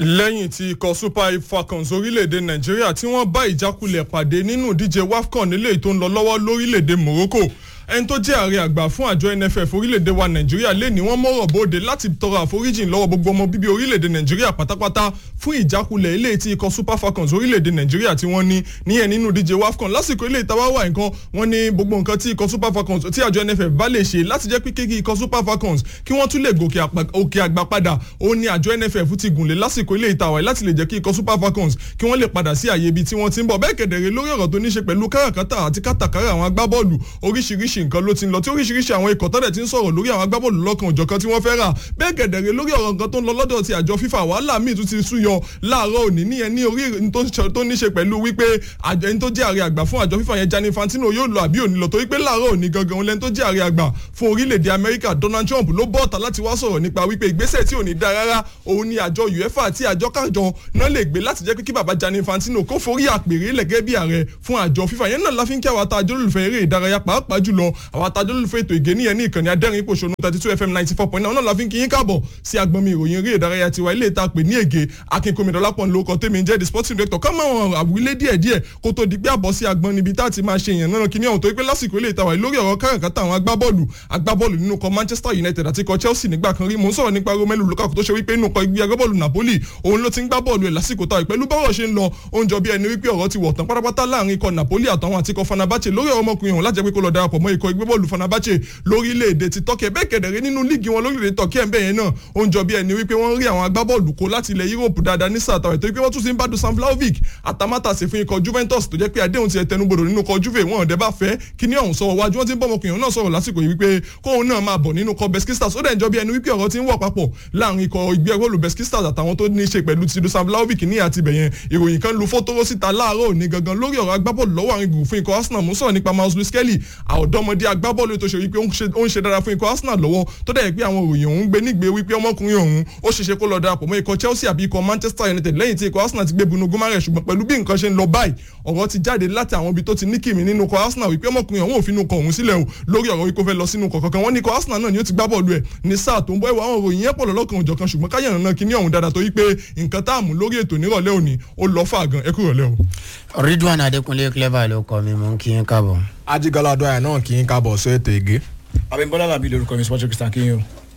lẹ́yìn tí ikọ̀ super falcons orílẹ̀-èdè nàìjíríà tí wọ́n bá ìjákulẹ̀ pàdé nínú ìdíje wafcon nílé tó ń lọ lọ́wọ́ lórílẹ̀-èdè morocco ẹni tó jẹ́ ààrẹ àgbà fún àjọ nff orílẹ̀-èdè wa nàìjíríà lé ní wọ́n mọ̀rọ̀ bóde láti tọrọ àforíjìn lọ́wọ́ gbogbo ọmọ bíbí orílẹ̀-èdè nàìjíríà pátápátá fún ìjákulẹ̀ ilé tí ikọ̀ super falcons orílẹ̀-èdè nàìjíríà tí wọ́n ní níyẹn nínú díje wafcon lásìkò ilé ìtawá wà nǹkan wọ́n ní gbogbo nǹkan tí ikọ̀ super falcons tí àjọ nff bá lè ṣe láti jẹ́ pé kí ikọ̀ super falcons kí wọ́n tún lè gòkè òkè àgbà padà òun ni àjọ nff ti gùnlé lásìkò ilé ìtawà láti lè jẹ́ kí ikọ̀ super falcons kí wọ́n lè padà sí àyè ibi tí wọ́n ti ń bọ̀ bẹ́ẹ̀ kẹ̀dẹ̀rẹ̀ lórí ọ̀rọ̀ tó ní ṣe pẹ̀lú káràkátà àti kátàkárà àwọn agbábọ́ọ̀lù oríṣiríṣi nǹkan ló ti ń lọ tí oríṣiríṣi àwọn ikọ̀ tọ́lẹ̀ ti ń sọ̀rọ̀ lórí àwọn agbábọ́ọ̀lù lọ́kàn òjọ̀kan tí wọ́n fẹ́ rà bẹ́ẹ̀ gẹ̀dẹ̀rẹ̀ lórí ọ̀rọ̀ nǹkan tó ń lọ lọ́dọ̀ ti àjọ fífa wàhálà míì tún ti súyọ láàárọ̀ òní níyẹn ní orí tó ní ṣe pẹ̀lú wípé àjọ ẹni tó jẹ́ ààrẹ àgbà fún àjọ fífa yẹn Gianni Infantino yóò lọ àbí òní lọ torí pé láàárọ̀ òní gangan òun lẹ́ni tó jẹ́ ààrẹ àgbà fún orílẹ̀-èdè Amẹ́ríkà Donald Trump ló bọ́ ọ̀tá láti wá sọ̀rọ̀ nípa wípé ìgbésẹ̀ tí ò ní dá rárá òun ni àjọ UEFA àti àjọ kájọ náà lè gbé láti jẹ́ pé kí bàbá Gianni Infantino kó forí àpèrè lẹ̀gẹ́ bí ààrẹ fún àjọ fífa yẹn náà la fi ń kí àwọn àtàjọ olùfẹ́ eré ìdárayá pàápàá jùlọ àwọn àtàjọ olùfẹ́ ètò ìgé níyẹn ní ìkànnì adẹ́rìn ìpòṣónú thirty two fm ninety four point nine ọ̀nà la fi ń kí yín káàbọ̀ sí agbọ̀nmi ìròyìn eré ìdárayá tiwa ilé ìta pè ní ègé akínkùnmídọ́lápọ̀ lóko tèmi ń jẹ́ the sporting director ká máa wọn àwílé díẹ̀ díẹ̀ kó tó di pé àbọ̀ sí agbọ̀n níbi tá a ti máa ṣe èèyàn náà kíní ọ̀hún tó pé lásìkò ilé ìta wà lórí ọ̀rọ̀ káràkátà àwọn agbábọ́ọ̀lù agbábọ́ọ̀lù nínú kọ Manchester United àti kọ Chelsea nígbà kan rí mò ń sọ̀rọ̀ nípa Romelu Lukaku tó ṣe wípé inú kọ ẹgbẹ́ agbábọ́ọ̀lù Napoli òun ló ti ń gbá bọ́ọ̀lù ẹ̀ lásìkò táwọn pẹ̀lú bọ́rọ̀ ṣe ń lọ ó ń jọ bí ẹni wípé ọ̀rọ̀ ti wọ̀ tán pátápátá láàrin ikọ̀ Napoli àtàwọn àti ikọ̀ Fenerbahce lórí ọmọkùnrin ọ̀hún láti jẹ́ pé kó lọ darapọ̀ mọ́ ikọ̀ ẹgbẹ́ bọ́ọ̀lù Fenerbahce lórílẹ̀‐èdè ti Turkey bẹ́ẹ̀ kẹ̀dẹ̀rẹ́ nínú líìgì wọn lórílẹ̀‐èdè Turkey ẹ̀ bẹ́ẹ̀ yẹn náà ó ń jọ bí ẹni wípé wọ́n rí àwọn agbábọ́ọ̀lù kó láti ilẹ̀ Europe dáadáa ní sáà tàwọn ètò pé wọ́n tún ti ń bá Dusan Vlahovic àtàmátàsí fún ikọ̀ Juventus tó jẹ́ pé àdéhùn ti ẹtẹnubodò nínú ikọ̀ Juve wọn ọ̀dẹ́ bá fẹ́ kí ní ọ̀hún sọ̀rọ̀ wájú wọ́n ti ń bọ́ ọmọkùnrin náà sọ̀rọ̀ lásìkò yìí wípé kóun náà máa bọ̀ nínú ikọ̀ Beskistas ó dẹ̀ ń jọ bí ẹni wípé ọ̀rọ̀ ti ń wọ̀ papọ̀ láàrin ikọ̀ ìgbẹ́ bọ́ọ̀lù Beskistas àtàwọn tó ní í ṣe pẹ̀lú ti Dusan Vlahovic ní àti bẹ̀yẹn ìròyìn kan lu fótóró síta láàárọ̀ òní gangan lórí ọ̀rọ̀ agbábọ́ọ̀lù lọ́wọ́ àwọn ìgbìmọ̀ fún ikọ̀ Arsenal mú sọ̀rọ̀ nípa Miles Lewis Kelly àọ̀dọ́mọdé agbábọ́ọ̀lù tó ṣe wípé ó ń ṣe dára fún ikọ̀ Arsenal lọ́wọ́ tó dẹ̀ pé àwọn òròyìn òun gbé nígbé wípé ọmọkùnrin òun ó ṣeṣe kó lọ darapọ̀ mọ́ ikọ̀ Chelsea àbí ikọ̀ Manchester United lẹ́yìn tí ikọ̀ Arsenal ti gbé Bruno Guimaraes ṣùgbọ́n pẹ̀lú bí nǹkan ṣe ń lọ báyìí ọ̀rọ̀ ti jáde láti àwọn ibi tó ti ní kìmí nínú ikọ̀ Arsenal wípé ọmọkùnrin òun ò fi inú kọ̀ òun sílẹ̀ o lórí ọ̀rọ̀ wípé ó fẹ́ lọ sínú kọ̀ kankan wọ́n ní ikọ̀ Arsenal náà ni ó ti gbá bọ́ọ̀lù ẹ̀ ní sáà tó ń bọ́ ìwà àwọn òròyìn yẹn pọ̀ lọ́lọ́kan òjọ̀kan ṣùgbọ́n káyọ̀ náà kí ní ọ̀hún dáadáa torí pé nǹkan tá a mú lórí ètò nírọ̀lẹ́ òní ó lọ fà gan ẹ kú rọ̀lẹ́ o. Ridwan Adékúnlé clever ló kọ mi mò ń kí yín káàbọ̀. ajigalado ẹ̀ náà kì í kábọ̀ sí ètò ìgé. Abímbọ́lá làbí lórúkọ mi sports christian kínyìn o.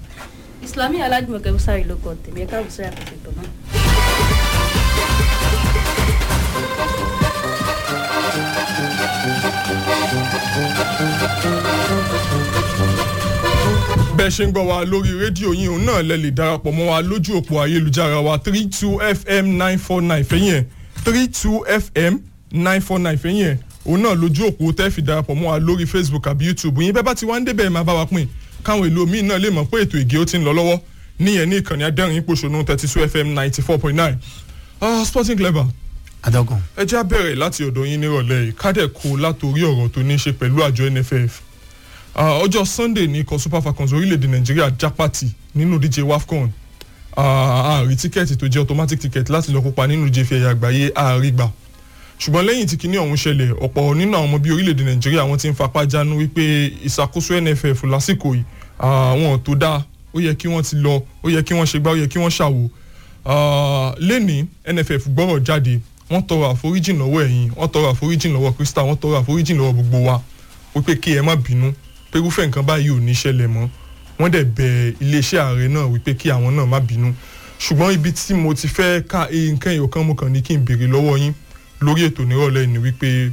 Islami Aládùmọ̀kẹ́ Bùsárì ló kọ tèmi ẹ̀ka Bùsárì àkókò náà. bẹ́ẹ̀ ṣe ń gbọ́ wa lórí rédíò yìí òun náà lẹ lè darapọ̀ mọ́ wa lójú òpó ayélujára wa three two fm nine four nine fẹ́yìn ẹ̀ three two fm nine four nine fẹ́yìn ẹ̀ òun náà lójú òpó tẹ́ fi darapọ̀ mọ́ wa lórí facebook àbí youtube yín bẹ́ẹ̀ bá ti wá ń débẹ̀ máa bá wa pín káwọn èlò míì náà lè mọ̀ pé ètò ìgé ó ti ń lọ lọ́wọ́ níyẹn ní ìkànnì adẹ́rìn ìpòṣónú thirty two fm ninety four point nine sporting clever adọ́gùn. ẹ já bẹ̀rẹ̀ láti ọ̀dọ̀ yín nírọ̀lẹ́ yìí kádẹ̀ kó látòrí ọ̀rọ̀ tó ní í ṣe pẹ̀lú àjọ nff ọjọ́ sunday ní ikọ̀ super falcons orílẹ̀-èdè nàìjíríà jápàtì nínú ìdíje wafcon ààrí tíkẹ́ẹ̀tì tó jẹ́ automatic ticket láti lọ kópa nínú ìdíje fẹ̀yà àgbáyé ààrí gbà ṣùgbọ́n lẹ́yìn tí kinní ọ̀hún ṣẹlẹ̀ ọ̀pọ̀ nínú àwọn ọmọ bíi orílẹ̀-èdè nàìjíríà wọ́n ti ń fapá jánu wípé ìṣàkóso nff lásìkò yìí àwọn tó dáa ó yẹ kí wọ́n ti lọ ó yẹ kí wọ́n ṣe gbá ó yẹ kí wọ́n ṣàwò lẹ́ni nff gbọ́rọ̀ jáde wọ́n tọrọ àforíjìn lọ́wọ́ ẹ̀yin wọ́n tọrọ àforíjìn lọ́wọ́ krista wọ́n tọrọ àforíjìn lọ́wọ́ gbogbo wa wípé kí ẹ má bínú pé irúfẹ́ nǹkan báyìí ò ní ṣẹlẹ̀ mọ́ wọ́n dẹ̀ bẹ iléeṣẹ́ ààrẹ náà wípé kí àwọn náà má bínú ṣùgbọ́n ibi tí mo ti fẹ́ ká nǹkan èèyàn kan mo kàn ní kí n béèrè lọ́wọ́ yín lórí ètò nírọ̀lẹ́ ni wípé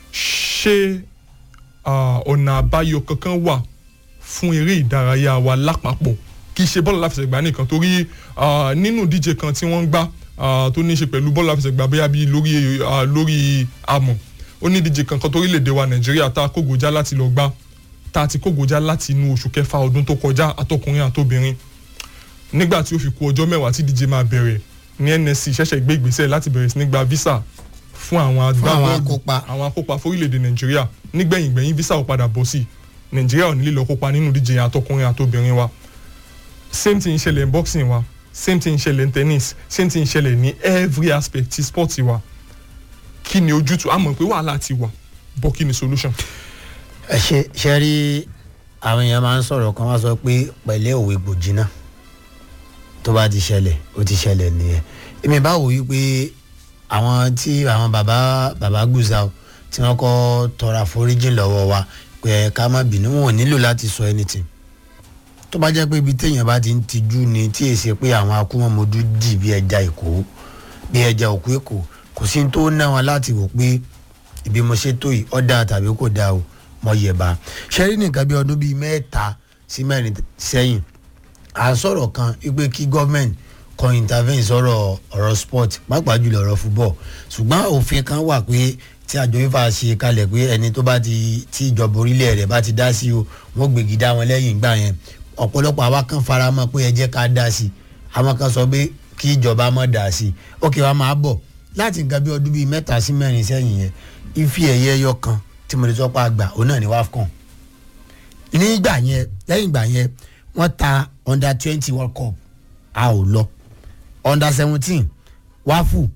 ṣé ọ̀nà àbáyọ kankan wà fún eré ìdárayá wa lápapọ̀ kì í ṣe bọ́ọ̀lù láfẹsẹ̀gbá nìkan torí nínú ìdíje kan tí wọ́n ń gbá tó ní í ṣe pẹ̀lú bọ́ọ̀lù láfẹsẹ̀gbá bóyá bíi lórí lórí amọ̀ ó ní ìdíje kankan torílẹ̀-èdè wa nàìjíríà tá a kógojá láti lọ gbá tá a ti kógojá láti inú oṣù kẹfà ọdún tó kọjá àtọkùnrin àtobìnrin nígbà tí ó fi kù ọjọ́ mẹ́wàá tí díje máa bẹ̀rẹ̀ ní nsc ṣẹ̀ṣẹ̀ gbé ìgbésẹ̀ láti bẹ̀rẹ̀ sí ní gba visa fún àwọn agbábọ́ọ̀lù àwọn akópa fórílẹ̀-èdè nàìjíríà nígbẹ̀yìn gbẹ̀yìn visa ò padà bọ̀ sí nàìjíríà ò ní lè lọ kópa nínú díje àtọkùnrin àtobìnrin wa same thing ṣẹlẹ̀ ní boxing wa same thing ṣẹlẹ̀ ní tennis same thing ṣẹlẹ̀ ní every aspect ti sport wa kí ni ojútùú àmọ́ pé wàhálà ti wà bọ́ kí ni solution. ẹ ṣe ṣe rí àwọn èèyàn máa ń sọ̀rọ̀ kan wá sọ pé pẹ̀lẹ́ òwe gbòjì náà tó bá ti ṣẹlẹ̀ ó ti ṣẹlẹ̀ nìyẹn èmi bá wò yí pé àwọn tí àwọn bàbá bàbá Gusau tí wọ́n kọ́ tọrọ àforíjì lọ́wọ́ wa pé ká má bínú wọn ò nílò láti sọ anything tó bá jẹ́ pé ibi téèyàn bá ti ń tijú ni tí èsì pé àwọn akúmọ̀mọ́dú dì bí ẹja èkó bí ẹja òkú èkó kò sí ní tó ná wọn láti wò pé ibi mo ṣe tó yìí ó dáa tàbí kò dáa o mo yẹ̀ bá ṣe rí nìkan bí ọdún bíi mẹ́ta sí mẹ́rin sẹ́yìn à ń sọ̀rọ̀ kan wípé kí gọ́ọ̀mẹ̀ntì kan intervene sọ̀rọ̀ ọ̀rọ̀ sport pàápàá jùlọ ọ̀rọ̀ football ṣùgbọ́n òfin kan wà pé tí àjọ fífa ṣe kalẹ̀ pé ẹni tó bá ti tí ìjọba orílẹ̀ rẹ̀ bá ti dá sí o wọ́n gbègi dá wọn lẹ́yìn ìgbà yẹn ọ̀pọ̀lọpọ̀ àwa kan fara mọ́ pé ẹ jẹ́ ká dá sí i àwọn kan sọ pé kí ìjọba má dá sí i ókè wa máa bọ̀ láti nǹkan bí ọdún bíi mẹ́ta sí mẹ́rin sẹ́yìn yẹn ife ẹ̀yẹ ẹyọ kan tí mo lè sọ pé àgbà òun náà ni wafcon nígbà yẹn lẹ́yìn ìgbà yẹn wọ́n ta under twenty world cup a ò lọ under seventeen wafu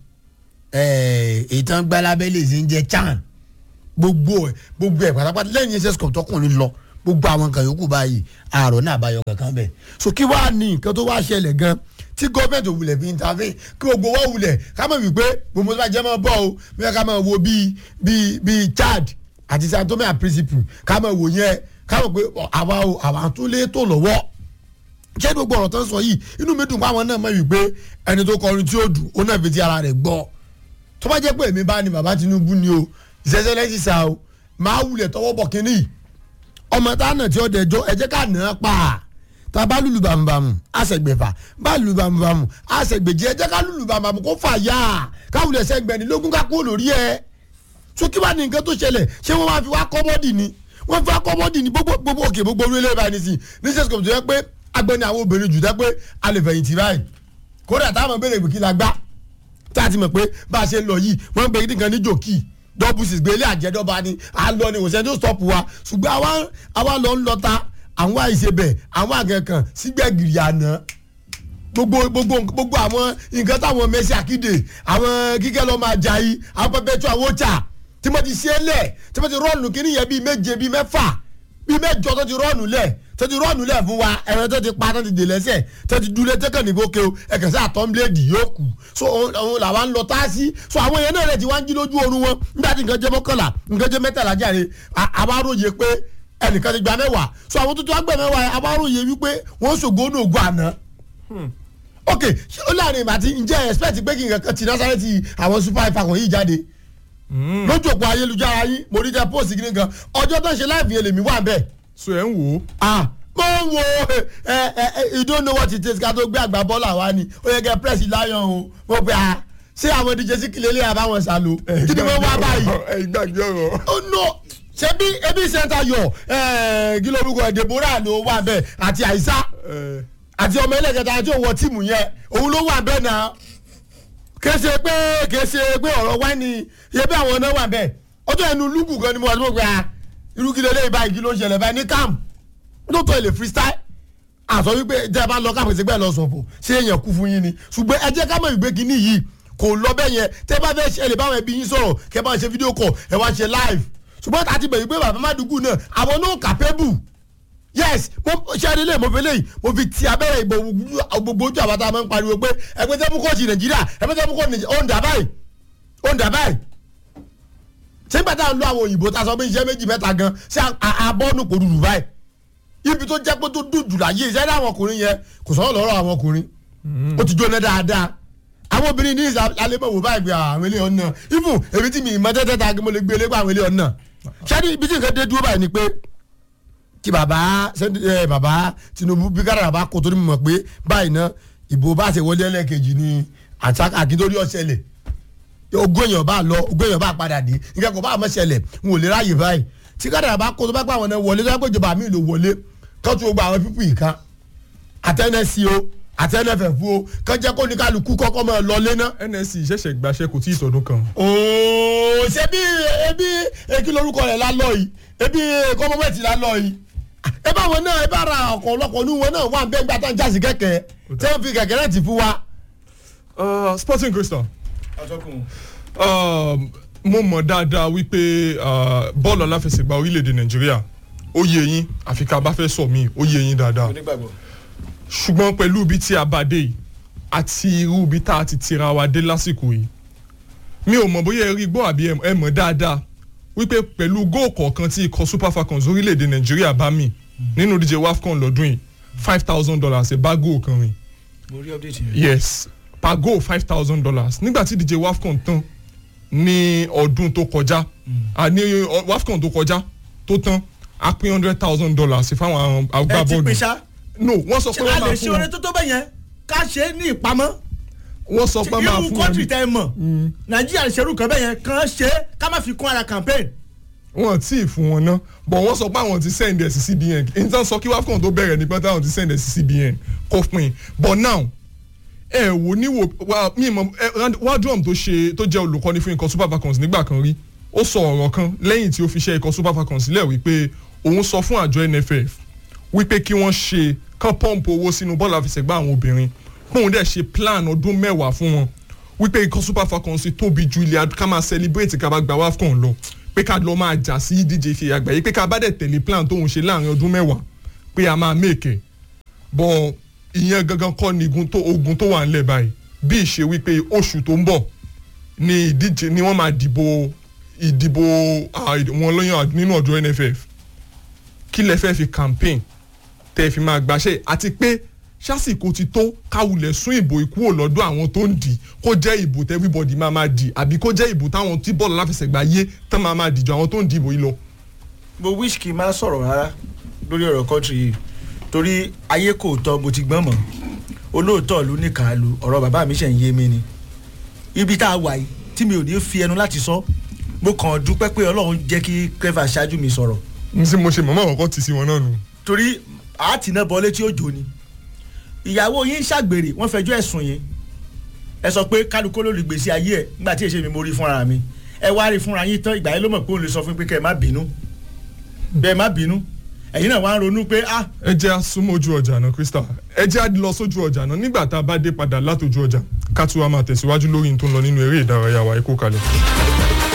èyí tán gbá lábẹ́lẹ̀ ṣe ń jẹ́ chan gbogbo ẹ̀ gbogbo ẹ̀ pátápátá lẹ́yìn ss cup tọkùnrin lọ gbogbo àwọn nǹkan yòókù báyìí àárọ̀ náà bá yọ kankan bẹ̀ so kí wàá ní nǹkan tó wá ṣẹlẹ̀ gan tí gọ́ọ̀mẹ̀ntì ò wulẹ̀ fi intervene kí gbogbo wa wulẹ̀ ká mọ̀ wípé gbogbo tó bá jẹ́ mọ́ bọ́ o bí ká mọ̀ wo bíi bíi bíi chad àti Sao Tome and Principe ká mọ̀ wò yẹn ká mọ̀ pé àwa o àwa tó lé tó lọ́wọ́ ṣé gbogbo ọ̀rọ̀ tó ń sọ yìí inú mi dùn pé àwọn náà mọ̀ wípé ẹni tó kọrin tí ó dùn ó náà fi ti ara rẹ̀ gbọ́ tó bá jẹ́ pé èmi bá ní bàbá Tinubu ni o ìṣẹ́ṣẹ́ lẹ́sìn sá o máa wulẹ̀ tọwọ́ bọ̀ kínní ọmọ táwọn tí ó dẹjọ́ ẹ jẹ́ ká nà á pa tá a bá lùlù bàmùbàmù àṣẹgbẹ̀fà bá lùlù bàmùbàmù àṣẹgbẹ̀jẹ ẹ jẹ́ ká lùlù bàmùbàmù kó fà yá káwulẹ̀ sẹ́gbẹ̀ni lógún ká kúrò lórí ẹ so kí wàá ní nǹkan tó ṣẹlẹ̀ ṣé wọ́n máa fi wá kọ́mọ́dì ni wọ́n fi wá kọ́mọ́dì ni gbogbo gbogbo òkè gbogbo orílẹ̀ báyìí nísìnyí ní sẹ́sìkò tó yẹ pé agbẹ́ni àwọn obìnrin jù dẹ́ pé a lè fẹ̀yìntì báyìí kódà táwọn béèrè pé kí la gbá tá a ti mọ̀ pé bá a ṣe ń lọ yìí wọ́n ń pe nǹkan ní jòkì dọ́bù sì gbélé àjẹdọ́ba ni à ń lọ ni òṣèlú tó stop wa ṣùgbọ́n àwa àwa lọ ń lọ ta àwọn àìṣebẹ̀ àwọn àgẹ̀kàn sígbẹ̀gìrì àná gbogbo gbogbo gbogbo àwọn nǹkan táwọn mẹ́sì àkídè àwọn kíkẹ́ lọ́ọ́ máa jà yìí àwọn pẹpẹ tó àwọn ọ̀chà tí mo ti ṣe é lẹ̀ tí mo ti rọ́ọ̀nù kí nìyẹn bíi méje bíi mẹ́fà bíi mẹ́jọ tó ti rọ́ọ̀nù lẹ̀ tó ti rọ́ọ̀nù lẹ̀ fún wa ẹ̀rọ tó ti pa tó ti dè lẹ́sẹ̀ tó ti dúlé tẹ́kàn ní bókè o ẹ̀kẹ́ sí àtọ́nbíléèdì yóò kù so òun làwa ń lọ tá a sí so àwọn èèyàn náà rẹ̀ ti wá ń jí lójú oorun wọn nígbà tí nǹkan jẹ́ mọ́kànlá nǹkan jẹ́ mẹ́tàlá jáde àbáróye pé ẹnìkan ti gba mẹ́wàá so àwọn tó ti wá gbẹ mẹ́wàá àbáróye wípé wọ́n ṣògo ní ògùn àná ok ṣé ó láàrin ìgbà tí ǹjẹ́ expect pé kí nǹkan kan ti násàrẹ́tì àwọn super ifeanyi yìí jáde lójú òpó ayélujára yín mo rí jẹ post kìíní kan ọjọ́ tó ń ṣe láìpẹ́ yẹn lèmi wà bẹ́ẹ̀. so ẹ̀ ń wò ó. ah mo ń wo ẹ ẹ ẹ you don't know what it is ká tó gbé àgbà bọ́ọ̀lù àwa ni ó yẹ kẹ́ press lion o mo pe ah ṣé àwọn díje sí kìlẹ̀ lè àbáwọn sàlò kí ni mo wá báyìí. ẹ gbàgbé ọ̀rọ̀. oh no ṣé bí ebi center yọ kí lórúkọ Deborah ló wà bẹ́ẹ̀ àti àìsá àti ọmọ ẹlẹ́gẹ̀ta àti òwò tíìmù yẹn òun ló wà bẹ́ẹ̀ náà kèsè pé kèsè pé ọ̀rọ̀ wá ní iye bí àwọn náà wà bẹ́ẹ̀ ọjọ́ ẹnu lúgù gan ni mo wà ní mo gbé a irú kí lélẹ́yìn báyìí kí ló ń ṣẹlẹ̀ báyìí ní camp lóòótọ́ ilé freestyle àsọ wípé jẹ́ ẹ bá lọ káàpù sí bẹ́ẹ̀ lọ sọ̀fọ̀ ṣé èèyàn kú fún yín ni ṣùgbọ́n ẹ jẹ́ ká mọ̀ ìgbé kínní yìí kò lọ bẹ́ẹ̀ yẹn tẹ́ bá fẹ́ ṣẹlẹ̀ báwọn ẹbí yín sọ̀rọ̀ kẹ́ bá ṣe fídíò kọ̀ ẹ wá ṣe live ṣùgbọ́n tàti bẹ̀rù pé bàbá Mádùgù náà àwọn náà capable yes mo ṣe é lélẹ̀ mo fi léyìí mo fi ti abẹ́rẹ́ ìbò gbogbo ojú àbáta máa ń pariwo pé ẹgbẹ́ tẹ́ mú kóòtù nàìjíríà ẹgbẹ́ tẹ́ mú kóòtù nàìjíríà ó ń dà báyìí ó ń dà báyìí ṣé nígbà tá à ń lo àwọn òyìnbó tá a sọ pé iṣẹ́ méjì mẹ́ta gan ṣé abọ́nù kò dùdù báyìí ibi tó jẹ́ pé tó dùn jù láyé iṣẹ́ ní àwọn ọkùnrin yẹn kò sọ̀rọ̀ lọ́rọ̀ àwọn ọkùnrin ó ti jóná dáadáa àwọn obìnrin ní alẹ́mọ̀wò báyìí pé àwọn ilé ọ̀nà even èmi tí mi ìmọ̀ tẹ́tẹ́ ta mo lè gbé lé pé àwọn ilé ọ̀nà ṣé ibi tí nǹkan dé dúró báyìí ni pé kí baba ẹ baba Tinubu bí kára bá kó torí mọ̀ pé báyìí ná ìbò bá ṣe wọlé ẹlẹ́ẹ̀kejì ni àkíntórí ọ̀ṣẹlẹ̀ ogún èèyàn bá lọ ogún èèyàn bá padà dé nǹkan kò bá àmọ́ ṣẹlẹ̀ n ò lè ráàyè báyìí tí kára bá kó tó bá pa àwọn náà wọlé tó bá pé ìjọba mi lò wọlé kán tó gba àwọn pípù yìí kan àtẹnẹsí o àtẹnẹfẹ̀fú o kán jẹ́ kó ní kálukú kọ́kọ́ mọ́ ọ lọ lé ná. nsc ṣẹ̀ṣẹ̀ gbaṣẹ́ kò tí ì tọdún kan. ooo ṣe bí ebi ekí lorúkọ rẹ̀ lálọ́ yìí ebi kọ́mọ́mẹ́tì lálọ́ yìí ẹ bá wọn náà ẹ bá ra ọkọ̀ ọlọ́kọ̀ ní wọn náà wà ń bẹ́ẹ̀ gbà tá à ń jásí kẹ̀kẹ́ tí wọ́n fi kẹ̀kẹ́ náà ti fún wa. Uh, sporting crystal atọ́kùn um, mo mọ̀ dáadáa wípé uh, bọ́ọ̀lù aláfẹsẹ̀gbá orílẹ̀-èdè nàìjíríà ó yé yín àfi ká bá fẹ́ sọ mí ó yé yín dáadáa onígbàgbọ́ ṣùgbọ́n pẹ̀lú ibi tí a bá dé yìí àti irú ibi tá a ti tira wa dé lásìkò yìí mi ò mọ̀ bóyá ẹ rí gbọ́ àbí ẹ mọ̀ dáadáa wípé pẹ̀lú góò kọ̀ọ̀kan tí ikọ̀ super falcons orílẹ̀-èdè nàìjíríà bá mi nínú díje wafcon lọ́dún yìí five thousand dollars ẹ̀ bá góò kan rìn mo rí update yẹn. yes per goal five thousand dollars nígbà tí díje wafcon tán ní ọdún tó kọjá à ní ọ- wafcon tó kọjá tó tán a pín hundred thousand dollars fáwọn ẹ ti agbábọ́ọ̀lù pín ṣá no wọ́n sọ pé a wọ́n lè máa ṣe fún oore wọn tó tó bẹ́ẹ̀ yẹn ká ṣe é ní ìpamọ́ wọ́n sọ pé máa irú fún wọn kọ́ńtì ní- tẹ́ ẹ mọ̀ nàìjíríà lè ṣerú kan bẹ́ẹ̀ yẹn kàn ṣe é ká má fi kún ara campaign wọn tí ì fún wọn ná but wọ́n sọ pé àwọn ti send ẹ̀ sí cbn nǹkan sọ kí wafcon tó bẹ̀rẹ̀ nípa táwọn ti send ẹ̀ sí cbn kó pin but now ẹ wò níwò wa mi mọ ẹ wadrum tó ṣe tó jẹ́ olùkọ́ni fún ikọ̀ super falcons nígbà kan rí ó sọ ọ̀rọ̀ kan lẹ́yìn tí ó fi ṣe ikọ̀ super falcons sílẹ̀ wípé òun sọ fún àjọ nff wípé kí wọ́n ṣe kán pọ́ǹpù owó sínú bọ́ọ̀lù àfẹsẹ̀gbá àwọn obìnrin kóun dẹ̀ ṣe plan ọdún mẹ́wàá fún wọn wípé ikọ̀ super falcons tóbi ju ilẹ̀ ká máa celebrate ká bá gba wafcon lọ pé ká lọ máa jà sí ìdíje ìfìyà àgbáyé pé ká bá dẹ̀ tẹ̀lé plan tóun ṣe láàrin ọdún mẹ́wàá pé a máa mèkè bọ̀ ìyẹn gangan kọ́ ni igun tó ogun tó wà ńlẹ̀ báyìí bí ìṣe wípé oṣù tó ń bọ̀ ni ìdíje ni wọ́n máa dìbò ìdìbò ah, wọn lóyún nínú ọjọ́ nff kí lẹ fẹ́ fi campaign tẹ́ ẹ fi máa gbàṣẹ́ àti pé sásìkò ti tó káwulẹ̀ sún ìbò ìkúrò lọ́dọ̀ àwọn tó ń dì kó jẹ́ ìbò tẹ́ everybody máa máa dì àbí kó jẹ́ ìbò táwọn tí bọ́ọ̀lù aláfẹsẹ̀gbá yé tán máa máa dìjọ àwọn tó ń dìbò yìí lọ. mo wish kí n má sọ̀rọ̀ rárá lórí ọ̀rọ̀ kọ́ńtì yìí torí ayé kò tọ́ mo ti gbọ́n mọ̀ olóòótọ́ ló ní kàálù ọ̀rọ̀ bàbá mi ṣe ń yé mi ni ibi tá a wà yìí tí mi ò ní fi ẹnu láti sọ mo kàn dúpẹ́ pé ọlọ́run jẹ́ kí clever ṣáájú mi sọ̀rọ̀ n sì mo ṣe mọ̀mọ́ àkọ́kọ́ tì sí wọn náà nù. torí àátìná bọ́ létí òjò ni ìyàwó yín ṣàgbèrè wọ́n fẹjọ́ ẹ̀sùn yín ẹ sọ pé kálukú ló lè gbèsè ayé ẹ̀ nígbà tí èsè mi mo rí fúnra mi ẹ wá rí fúnra yín tán ìgbà yẹn ló mọ̀ pé òun lè sọ fún pé kẹ́ ẹ má bínú bẹ́ẹ̀ má bínú ẹ̀yin náà wá ń ronú pé ah ẹ jẹ́ àsúnmọ́ ojú ọjà náà crystal ẹ jẹ́ àdí lọ sójú ọjà náà nígbà tá a bá dé padà látòjú ọjà ká tún wá máa tẹ̀síwájú lórí n tó ń lọ nínú eré ìdárayá wa ẹ kó kalẹ̀.